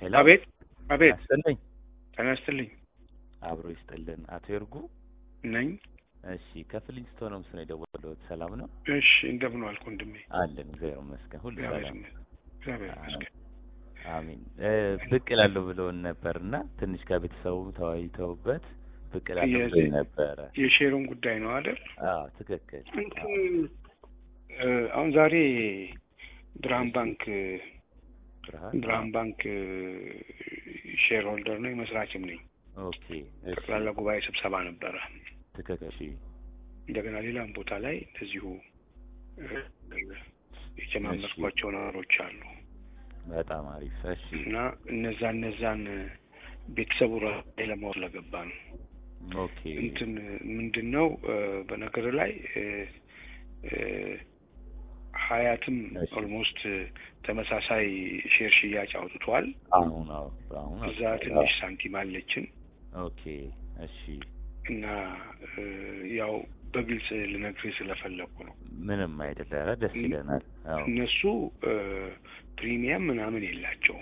ሄሎ አቤት አቤት፣ ይስጥልኝ። ጤና ይስጥልኝ አብሮ ይስጥልን። አቶ ይርጉ ነኝ። እሺ፣ ከፍሊንስቶን ነው ምስል የደወለሁት። ሰላም ነው እሺ፣ እንደምን ዋልክ ወንድሜ? አለን። እግዚአብሔር ይመስገን፣ ሁሉ እግዚአብሔር ሰላም። ይመስገን። እግዚአብሔር ይመስገን። አሚን። እ ብቅ እላለሁ ብለውን ነበርና ትንሽ ከቤተሰቡ ተወያይተውበት ብቅ እላለሁ የዚህ- ብለውኝ ነበረ። የሼሩን ጉዳይ ነው አይደል? አዎ ትክክል። እንትን እ፣ አሁን ዛሬ ብርሃን ባንክ ብርሃን ብርሃን ባንክ ሼር ሆልደር ነው መስራችም ነኝ። ኦኬ። እሺ ጠቅላላ ጉባኤ ስብሰባ ነበረ። ትክክል። እሺ እንደገና ሌላም ቦታ ላይ እንደዚሁ እ፣ የጀማመርኳቸው ነገሮች አሉ በጣም አሪፍ። እሺ እና እነዛ እነዛን ቤተሰቡ ራሱ ለማወቅ ስለገባ ነው። ኦኬ። እንትን ምንድን ነው እ፣ በነገር ላይ እ፣ እ፣ ሀያትም እሺ። ኦልሞስት ተመሳሳይ ሼር ሽያጭ አውጥቷል። አሁን አዎ አሁን እዛ አዎ። ትንሽ ሳንቲም አለችን ኦኬ። እሺ እና እ፣ ያው በግልጽ ልነግርህ ስለፈለኩ ነው። ምንም አይደለ። ኧረ ደስ ይለናል። አዎ እነሱ እ፣ ፕሪሚየም ምናምን የላቸውም።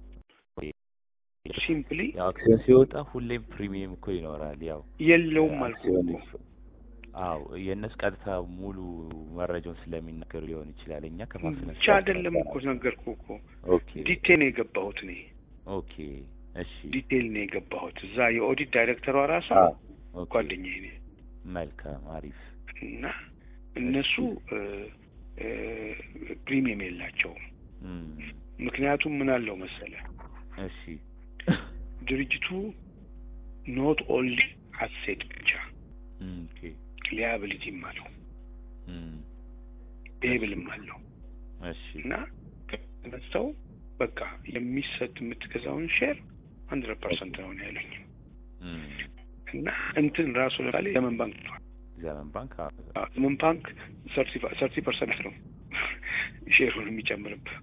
ሲምፕሊ ያው አክሲዮን ሲወጣ ሁሌም ፕሪሚየም እኮ ይኖራል። ያው የለውም አልኩህ አክሲዮን እኮ። አዎ የእነሱ ቀጥታ ሙሉ መረጃውን ስለሚናገሩ ሊሆን ይችላል። እኛ ከማስነሳ ብቻ አይደለም እኮ ነገርኩህ እኮ ኦኬ ዲቴል ነው የገባሁት እኔ ኦኬ እሺ ዲቴል ነው የገባሁት። እዛ የኦዲት ዳይሬክተሯ ራሷ አዎ ኦኬ ጓደኛዬ ነኝ መልካም አሪፍ እና እነሱ እ፣ እ፣ ፕሪሚየም የላቸውም። እም፣ ምክንያቱም ምን አለው መሰለ እሺ ድርጅቱ ኖት ኦንሊ አሴት ብቻ እም፣ ኦኬ ሊያብሊቲም አለው እም፣ ፔብልም አለው እሺ እና ተነስተው በቃ የሚሰጥ የምትገዛውን ሼር ሀንድረድ ፐርሰንት ነው ነው ያለኝ እም፣ እና እንትን ራሱ ለምሳሌ ዘመን ባንክ ነው ዘመን ባንክ አዎ፣ ዘመን ባንክ ሰርቲ ፐርሰንት ነው ሼሩን የሚጨምርብህ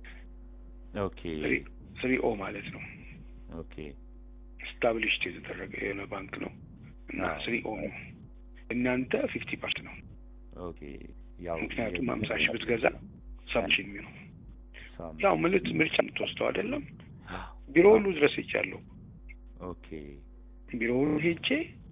ኦኬ ስሪ ኦ ማለት ነው ኦኬ ስታብሊሽድ የተደረገ የሆነ ባንክ ነው እና አዎ። ስሪ ኦ ነው እናንተ ፊፍቲ ፐርሰንት ነው ኦኬ ያው ምክንያቱም ሀምሳ ሺህ ብትገዛ ሰባ ሺህ የሚሆነው ሳም- ያው ምልት ምርጫ የምትወስደው አይደለም አዎ፣ ቢሮ ሁሉ ድረስ ሄጃለሁ ኦኬ ቢሮ ሁሉ ሄጄ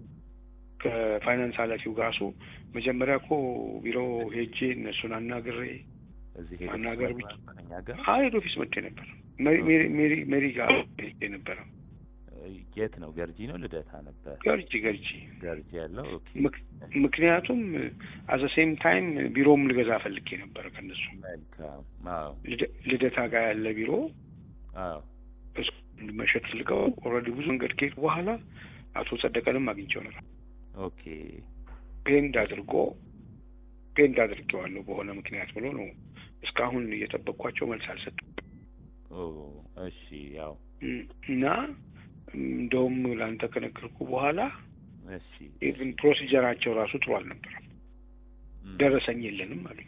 ከፋይናንስ ኃላፊው ጋር እሱ መጀመሪያ እኮ ቢሮ ሄጄ እነሱን አናግሬ እዚህ ሄደህ ማናገር ነበር እኛ ጋር ሀይድ ኦፊስ መጥቼ ነበር ሜሪ ሜሪ- ሜሪ ሜሪ ጋር ሄጄ ነበረ የት ነው? ገርጂ ነው ልደታ ነበር? ገርጂ ገርጂ ገርጂ ያለው ኦኬ ምክ- ምክንያቱም አዘ ሴም ታይም ቢሮም ልገዛ ፈልጌ ነበረ ከነሱ መልካም። አዎ ልደ- ልደታ ጋር ያለ ቢሮ አዎ እሱ መሸጥ ፍልገው ኦልሬዲ ብዙ መንገድ ከሄድኩ በኋላ አቶ ጸደቀንም አግኝቼው ነበር። ኦኬ ፔንድ አድርጎ ፔንድ አድርጌዋለሁ በሆነ ምክንያት ብሎ ነው እስካሁን እየጠበቅኳቸው መልስ አልሰጡም። ኦ እሺ ያው እም፣ እና እንደውም ለአንተ ከነገርኩ በኋላ እሺ ኢቭን ፕሮሲጀራቸው ራሱ ጥሩ አልነበረም። እም፣ ደረሰኝ የለንም አሉኝ።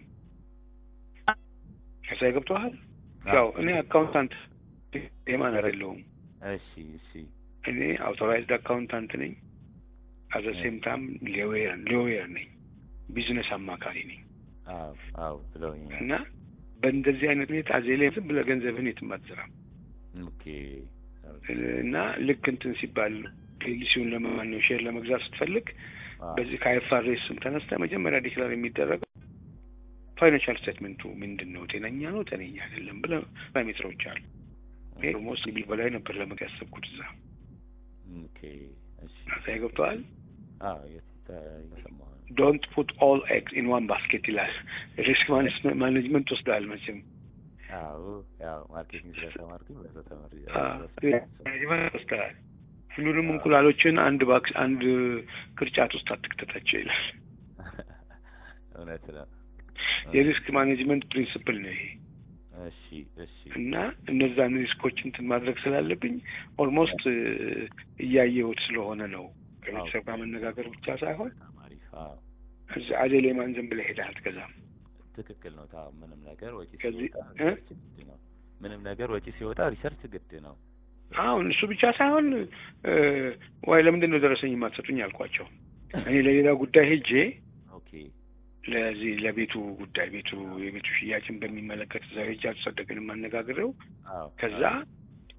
ከዛ ገብተዋል። አዎ፣ ያው እኔ አካውንታንት የማን አይደለሁም። እሺ እሺ እኔ አውቶራይዝድ አካውንታንት ነኝ። አዘ ሴም ታይም ሌዌር ሌዌር ነኝ። ቢዝነስ አማካሪ ነኝ አዎ አዎ ብለውኛል። እና በእንደዚህ አይነት ሁኔታ ዜሌ ዝም ብለህ ገንዘብህን የትም አትዘራም ኦኬ እና ልክ እንትን ሲባል ፖሊሲውን ለማነው ሼር ለመግዛት ስትፈልግ አዎ፣ በዚህ ከአይፋሬስ ስም ተነስተ መጀመሪያ ዲክላር የሚደረገው ፋይናንሻል ስቴትመንቱ ምንድን ነው፣ ጤነኛ ነው፣ ጤነኛ አይደለም ብለህ ፓራሜትሮች አሉ። ይሄ ኦልሞስት ቢል በላይ ነበር ለመግ ያሰብኩት እዛ ኦኬ እሺ እዛ ገብተዋል። አዎ የት እየሰማሁ ነው። ዶንት ፑት ኦል ኤግስ ኢን ዋን ባስኬት ይላል። ሪስክ ማኔጅመንት ወስደሃል መቼም አዎ ያው ማርኬቲንግ ስለተማርኩኝ በዛ ተመሪ ማኔጅመንት ወስደሃል። ሁሉንም እንቁላሎችን አንድ ባክስ አንድ ቅርጫት ውስጥ አትክተታቸው ይላል። እውነት ነው። የሪስክ ማኔጅመንት ፕሪንስፕል ነው ይሄ እሺ እሺ እና እነዛን ሪስኮች እንትን ማድረግ ስላለብኝ ኦልሞስት እያየሁት ስለሆነ ነው ከቤተሰብ ጋር መነጋገር ብቻ ሳይሆን በጣም አሪፍ። አዎ እዚህ አዜሌማን ዝም ብለህ ሄደህ አትገዛም። ትክክል ነው። ታ ምንም ነገር ወጪ ከዚህ- ሲወጣ እ? ሪሰርች ግድ ነው። ምንም ነገር ወጪ ሲወጣ ሪሰርች ግድ ነው። አሁን እሱ ብቻ ሳይሆን እ፣ ወይ ለምንድን ነው ደረሰኝ የማትሰጡኝ አልኳቸው። እኔ ለሌላ ጉዳይ ሄጄ ኦኬ ለዚህ ለቤቱ ጉዳይ ቤቱ የቤቱ ሽያጭን በሚመለከት እዛ ሄጄ አልተጸደቅንም አነጋግሬው አዎ ከዛ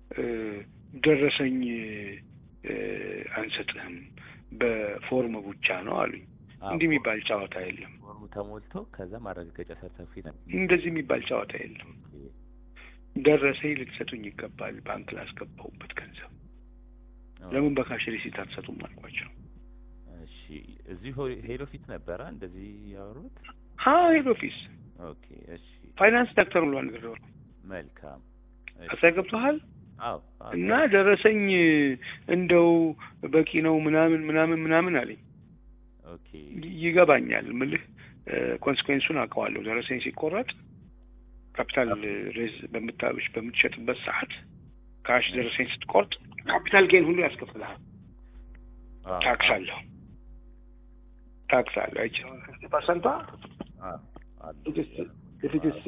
እ፣ ደረሰኝ እ፣ አንሰጥህም በፎርም ብቻ ነው አሉኝ። አዎ፣ እንዲህ የሚባል ጨዋታ የለም። ፎርሙ ተሞልቶ ከዛ ማረጋገጫ ሰርተፊኬት እንደዚህ የሚባል ጨዋታ የለም። ደረሰኝ ልትሰጡኝ ይገባል፣ ባንክ ላስገባሁበት ገንዘብ ለምን በካሽ ሪሲት አትሰጡም አልኳቸው። እሺ እዚሁ ሆ- ሄድ ኦፊስ ነበረ እንደዚህ ያወሩት? አዎ ሄድ ኦፊስ ኦኬ እሺ ፋይናንስ ዳክተር ብሎ ነገር መልካም እሺ። አሳ ገብቶሃል አዎ አዎ፣ እና ደረሰኝ እንደው በቂ ነው ምናምን ምናምን ምናምን አለኝ። ኦኬ ይገባኛል ምልህ ኮንስኩዌንሱን አውቀዋለሁ። ደረሰኝ ሲቆረጥ ካፒታል ሬዝ በምታብሽ በምትሸጥበት ሰዓት ካሽ ደረሰኝ ስትቆርጥ ካፒታል ጌን ሁሉ ያስከፍልሃል። አዎ፣ ታክስ አለው ታክስ አለው አይቼ ፐርሰንቷ አዎ፣ አሉ። ኢትስ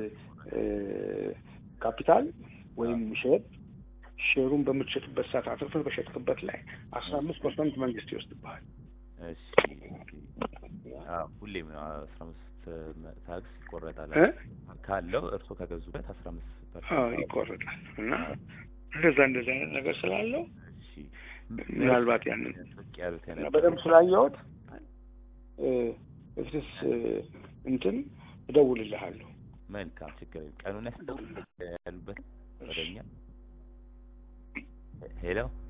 ካፒታል ወይም ሼር ሼሩን በምትሸጥበት ሰዓት አትርፈህ በሸጥክበት ላይ አስራ አምስት ፐርሰንት መንግስት ይወስድብሃል። እሺ አዎ፣ ሁሌም አስራ አምስት ታክስ ይቆረጣል እ? ካለው እርሶ ከገዙበት አስራ አምስት አዎ ይቆረጣል። እና እንደዛ እንደዛ አይነት ነገር ስላለው እሺ ምናልባት ያንን ብቅ ያሉት እና የነበረ በደንብ ስላየሁት እፍትስ እንትን እደውልልሃለሁ። መልካም ችግር የለም። ቀኑን ያስደውል ያሉበት ወደኛ ሄሎ